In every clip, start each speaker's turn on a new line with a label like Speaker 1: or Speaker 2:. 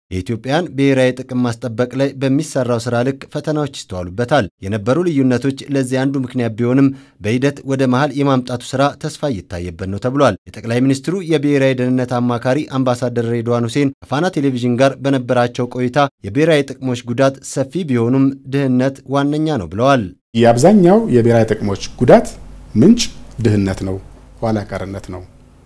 Speaker 1: የኢትዮጵያን ብሔራዊ ጥቅም ማስጠበቅ ላይ በሚሰራው ስራ ልክ ፈተናዎች ይስተዋሉበታል። የነበሩ ልዩነቶች ለዚህ አንዱ ምክንያት ቢሆንም በሂደት ወደ መሀል የማምጣቱ ስራ ተስፋ እየታየበት ነው ተብሏል። የጠቅላይ ሚኒስትሩ የብሔራዊ ደህንነት አማካሪ አምባሳደር ሬድዋን ሁሴን ከፋና ቴሌቪዥን ጋር በነበራቸው ቆይታ የብሔራዊ ጥቅሞች ጉዳት ሰፊ ቢሆኑም ድህነት ዋነኛ ነው ብለዋል።
Speaker 2: የአብዛኛው የብሔራዊ ጥቅሞች ጉዳት ምንጭ ድህነት ነው፣ ኋላ ቀርነት ነው።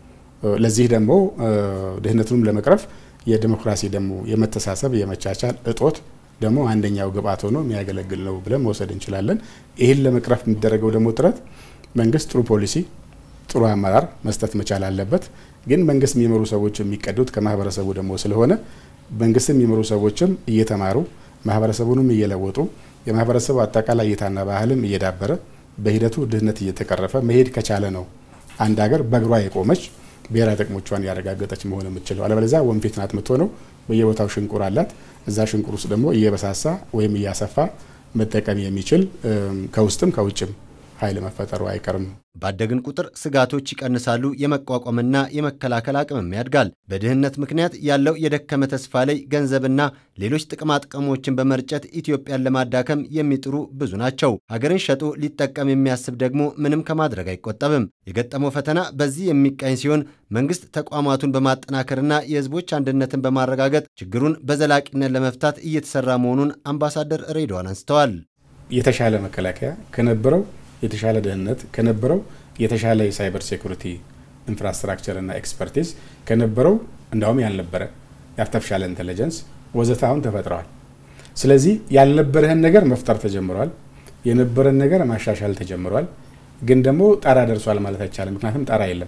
Speaker 2: ለዚህ ደግሞ ድህነቱንም ለመቅረፍ የዲሞክራሲ ደግሞ የመተሳሰብ የመቻቻል እጦት ደግሞ አንደኛው ግብዓት ሆኖ የሚያገለግል ነው ብለን መውሰድ እንችላለን። ይህን ለመቅረፍ የሚደረገው ደግሞ ጥረት መንግስት ጥሩ ፖሊሲ፣ ጥሩ አመራር መስጠት መቻል አለበት። ግን መንግስት የሚመሩ ሰዎች የሚቀዱት ከማህበረሰቡ ደግሞ ስለሆነ መንግስት የሚመሩ ሰዎችም እየተማሩ ማህበረሰቡንም እየለወጡ የማህበረሰቡ አጠቃላይ እይታና ባህልም እየዳበረ በሂደቱ ድህነት እየተቀረፈ መሄድ ከቻለ ነው አንድ ሀገር በእግሯ የቆመች ብሔራዊ ጥቅሞቿን ያረጋገጠች መሆን የምትችለው። አለበለዚያ ወንፊት ናት የምትሆነው። በየቦታው ሽንቁር አላት። እዛ ሽንቁር ውስጥ ደግሞ እየበሳሳ ወይም እያሰፋ መጠቀም የሚችል ከውስጥም ከውጭም ኃይል መፈጠሩ አይቀርም።
Speaker 1: ባደግን ቁጥር ስጋቶች ይቀንሳሉ፣ የመቋቋምና የመከላከል አቅምም ያድጋል። በድህነት ምክንያት ያለው የደከመ ተስፋ ላይ ገንዘብና ሌሎች ጥቅማጥቅሞችን በመርጨት ኢትዮጵያን ለማዳከም የሚጥሩ ብዙ ናቸው። ሀገርን ሸጦ ሊጠቀም የሚያስብ ደግሞ ምንም ከማድረግ አይቆጠብም። የገጠመው ፈተና በዚህ የሚቃኝ ሲሆን መንግስት ተቋማቱን በማጠናከርና የህዝቦች አንድነትን በማረጋገጥ ችግሩን በዘላቂነት ለመፍታት እየተሰራ መሆኑን አምባሳደር ሬድዋን አንስተዋል።
Speaker 2: የተሻለ መከላከያ ከነበረው የተሻለ ደህንነት ከነበረው የተሻለ የሳይበር ሴኩሪቲ ኢንፍራስትራክቸር እና ኤክስፐርቲዝ ከነበረው እንዳውም ያልነበረ የአርቲፊሻል ኢንቴሊጀንስ ወዘተ አሁን ተፈጥረዋል። ስለዚህ ያልነበረህን ነገር መፍጠር ተጀምሯል። የነበረን ነገር ማሻሻል ተጀምሯል። ግን ደግሞ ጣራ ደርሷል ማለት አይቻልም። ምክንያቱም ጣራ የለም።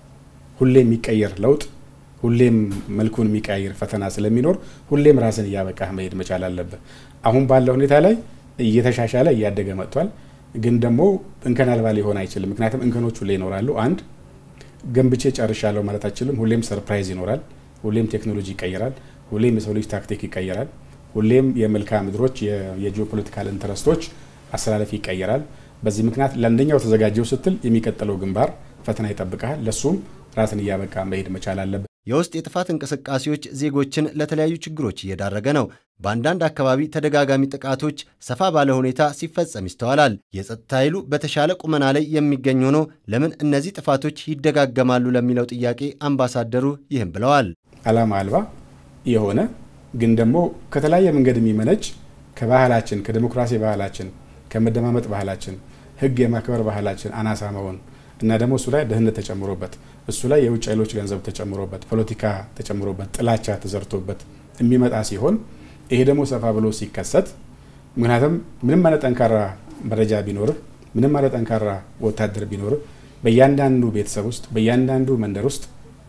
Speaker 2: ሁሌም የሚቀየር ለውጥ፣ ሁሌም መልኩን የሚቀያየር ፈተና ስለሚኖር ሁሌም ራስን እያበቃህ መሄድ መቻል አለብህ። አሁን ባለው ሁኔታ ላይ እየተሻሻለ እያደገ መጥቷል። ግን ደግሞ እንከን አልባ ሊሆን አይችልም። ምክንያቱም እንከኖች ሁሌ ይኖራሉ። አንድ ገንብቼ ጨርሻለሁ ማለት አይችልም። ሁሌም ሰርፕራይዝ ይኖራል። ሁሌም ቴክኖሎጂ ይቀየራል። ሁሌም የሰው ልጅ ታክቲክ ይቀየራል። ሁሌም የመልክዓ ምድሮች የጂኦፖለቲካል ኢንተረስቶች አሰላለፍ ይቀየራል። በዚህ ምክንያት ለአንደኛው ተዘጋጀው ስትል የሚቀጥለው ግንባር ፈተና ይጠብቃል። ለሱም ራስን እያበቃ መሄድ መቻል አለበት።
Speaker 1: የውስጥ የጥፋት እንቅስቃሴዎች ዜጎችን ለተለያዩ ችግሮች እየዳረገ ነው። በአንዳንድ አካባቢ ተደጋጋሚ ጥቃቶች ሰፋ ባለ ሁኔታ ሲፈጸም ይስተዋላል። የጸጥታ ኃይሉ በተሻለ ቁመና ላይ የሚገኝ ሆኖ ለምን እነዚህ ጥፋቶች ይደጋገማሉ ለሚለው ጥያቄ አምባሳደሩ ይህም ብለዋል።
Speaker 2: ዓላማ አልባ የሆነ ግን ደግሞ ከተለያየ መንገድ የሚመነጭ ከባህላችን ከዲሞክራሲ ባህላችን ከመደማመጥ ባህላችን ሕግ የማክበር ባህላችን አናሳ መሆን እና ደግሞ እሱ ላይ ድህነት ተጨምሮበት እሱ ላይ የውጭ ኃይሎች ገንዘብ ተጨምሮበት ፖለቲካ ተጨምሮበት ጥላቻ ተዘርቶበት የሚመጣ ሲሆን ይሄ ደግሞ ሰፋ ብሎ ሲከሰት ምክንያቱም ምንም አይነት ጠንካራ መረጃ ቢኖርህ ምንም አይነት ጠንካራ ወታደር ቢኖርህ በእያንዳንዱ ቤተሰብ ውስጥ በእያንዳንዱ መንደር ውስጥ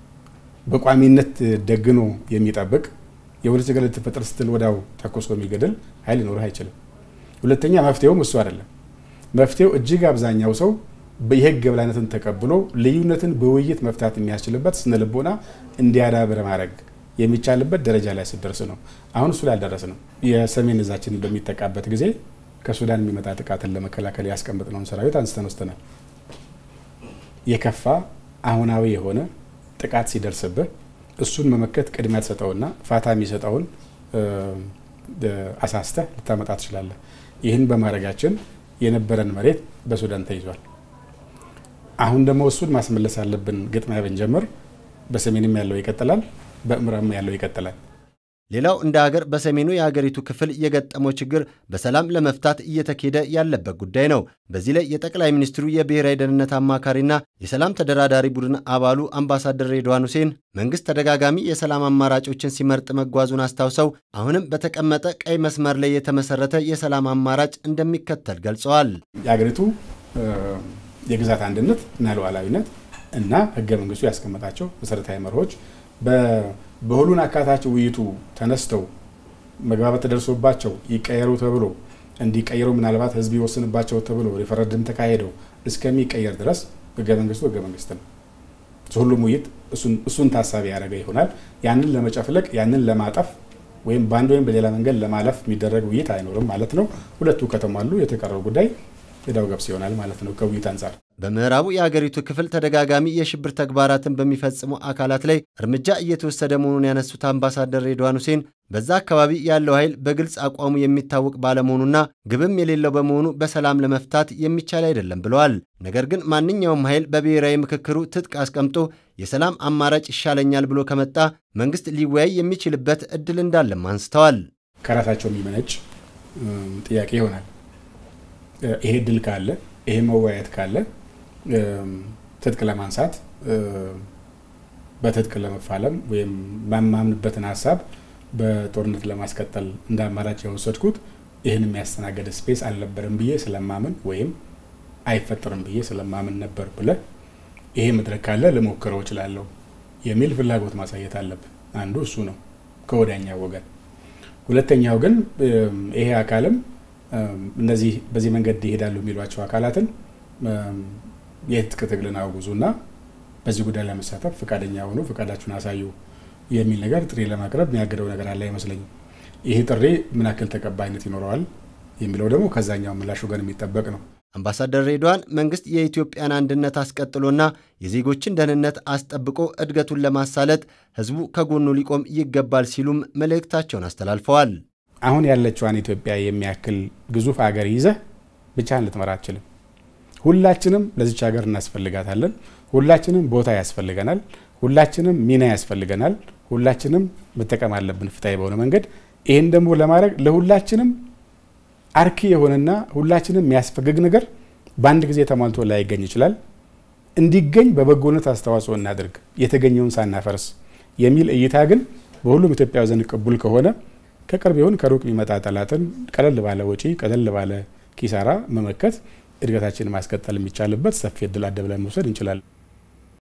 Speaker 2: በቋሚነት ደግኖ የሚጠብቅ የሆነ ችግር ልትፈጠር ስትል ወዳው ተኮሶ የሚገድል ኃይል ሊኖርህ አይችልም። ሁለተኛ መፍትሄውም እሱ አይደለም። መፍትሄው እጅግ አብዛኛው ሰው የህግ የበላይነትን ተቀብሎ ልዩነትን በውይይት መፍታት የሚያስችልበት ስነ ልቦና እንዲያዳብር ማድረግ የሚቻልበት ደረጃ ላይ ስደርስ ነው። አሁን እሱ ላይ አልደረስንም። የሰሜን እዛችንን በሚጠቃበት ጊዜ ከሱዳን የሚመጣ ጥቃትን ለመከላከል ያስቀመጥነውን ሰራዊት አንስተን ወስደናል። የከፋ አሁናዊ የሆነ ጥቃት ሲደርስብህ እሱን መመከት ቅድሚያ ትሰጠውና ፋታ የሚሰጠውን አሳስተህ ልታመጣ ትችላለህ። ይህን በማድረጋችን የነበረን መሬት በሱዳን ተይዟል። አሁን ደግሞ እሱን ማስመለስ ያለብን ግጥሚያ ብንጀምር በሰሜንም ያለው ይቀጥላል፣ በምዕራብም ያለው ይቀጥላል።
Speaker 1: ሌላው እንደ ሀገር በሰሜኑ የሀገሪቱ ክፍል የገጠመው ችግር በሰላም ለመፍታት እየተኬደ ያለበት ጉዳይ ነው። በዚህ ላይ የጠቅላይ ሚኒስትሩ የብሔራዊ ደህንነት አማካሪና የሰላም ተደራዳሪ ቡድን አባሉ አምባሳደር ሬድዋን ሁሴን መንግስት ተደጋጋሚ የሰላም አማራጮችን ሲመርጥ መጓዙን አስታውሰው አሁንም በተቀመጠ ቀይ መስመር ላይ የተመሰረተ የሰላም አማራጭ እንደሚከተል ገልጸዋል።
Speaker 2: የሀገሪቱ የግዛት አንድነት እና ሉዓላዊነት እና ህገ መንግስቱ ያስቀመጣቸው መሰረታዊ መርሆች በሁሉን አካታች ውይይቱ ተነስተው መግባባት ተደርሶባቸው ይቀየሩ ተብሎ እንዲቀየሩ ምናልባት ህዝብ ይወስንባቸው ተብሎ ሪፈረንደም ተካሄደው እስከሚቀየር ድረስ ህገ መንግስቱ ህገ መንግስት ነው። ሁሉም ውይይት እሱን ታሳቢ ያደረገ ይሆናል። ያንን ለመጨፍለቅ ያንን ለማጠፍ ወይም በአንድ ወይም በሌላ መንገድ ለማለፍ የሚደረግ ውይይት አይኖርም ማለት ነው። ሁለቱ ከተሟሉ የተቀረው ጉዳይ ዕዳው ገብስ ይሆናል ማለት ነው ከውይይት አንጻር።
Speaker 1: በምዕራቡ የአገሪቱ ክፍል ተደጋጋሚ የሽብር ተግባራትን በሚፈጽሙ አካላት ላይ እርምጃ እየተወሰደ መሆኑን ያነሱት አምባሳደር ሬድዋን ሁሴን በዛ አካባቢ ያለው ኃይል በግልጽ አቋሙ የሚታወቅ ባለመሆኑና ግብም የሌለው በመሆኑ በሰላም ለመፍታት የሚቻል አይደለም ብለዋል። ነገር ግን ማንኛውም ኃይል በብሔራዊ ምክክሩ ትጥቅ አስቀምጦ የሰላም አማራጭ ይሻለኛል ብሎ ከመጣ መንግስት ሊወያይ የሚችልበት እድል እንዳለም አንስተዋል።
Speaker 2: ከራሳቸው የሚመነጭ ጥያቄ ይሆናል። ይሄ እድል ካለ ይሄ መወያየት ካለ ትጥቅ ለማንሳት በትጥቅ ለመፋለም ወይም በማምንበትን ሀሳብ በጦርነት ለማስቀጠል እንደ አማራጭ የወሰድኩት ይህን የሚያስተናገድ ስፔስ አልነበርም ብዬ ስለማምን ወይም አይፈጠርም ብዬ ስለማምን ነበር ብለ ይሄ መድረክ ካለ ልሞክረው እችላለሁ የሚል ፍላጎት ማሳየት አለብን። አንዱ እሱ ነው ከወዳኛው ወገን። ሁለተኛው ግን ይሄ አካልም እነዚህ በዚህ መንገድ ይሄዳሉ የሚሏቸው አካላትን የትጥቅ ትግልን አውጉዙና በዚህ ጉዳይ ለመሳተፍ ፈቃደኛ ሆኑ ፈቃዳችሁን አሳዩ የሚል ነገር ጥሪ ለማቅረብ የሚያገደው ነገር አለ አይመስለኝም። ይህ ጥሪ ምን ያክል ተቀባይነት ይኖረዋል የሚለው ደግሞ ከዛኛው ምላሽ ወገን የሚጠበቅ ነው።
Speaker 1: አምባሳደር ሬድዋን መንግስት የኢትዮጵያን አንድነት አስቀጥሎና የዜጎችን ደህንነት አስጠብቆ እድገቱን ለማሳለጥ ህዝቡ ከጎኑ ሊቆም ይገባል ሲሉም መልእክታቸውን አስተላልፈዋል።
Speaker 2: አሁን ያለችዋን ኢትዮጵያ የሚያክል ግዙፍ አገር ይዘህ ብቻህን ልትመራ አትችልም። ሁላችንም ለዚች ሀገር እናስፈልጋታለን። ሁላችንም ቦታ ያስፈልገናል። ሁላችንም ሚና ያስፈልገናል። ሁላችንም መጠቀም አለብን ፍትሐዊ በሆነ መንገድ። ይህን ደግሞ ለማድረግ ለሁላችንም አርኪ የሆነና ሁላችንም የሚያስፈግግ ነገር በአንድ ጊዜ ተሟልቶ ላይገኝ ይችላል። እንዲገኝ በበጎነት አስተዋጽኦ እናድርግ፣ የተገኘውን ሳናፈርስ የሚል እይታ ግን በሁሉም ኢትዮጵያዊ ዘንድ ቅቡል ከሆነ ከቅርብ ይሁን ከሩቅ የሚመጣ ጠላትን ቀለል ባለ ወጪ ቀለል ባለ ኪሳራ መመከት እድገታችንን ማስቀጠል የሚቻልበት ሰፊ እድል አለ ብለን መውሰድ እንችላለን።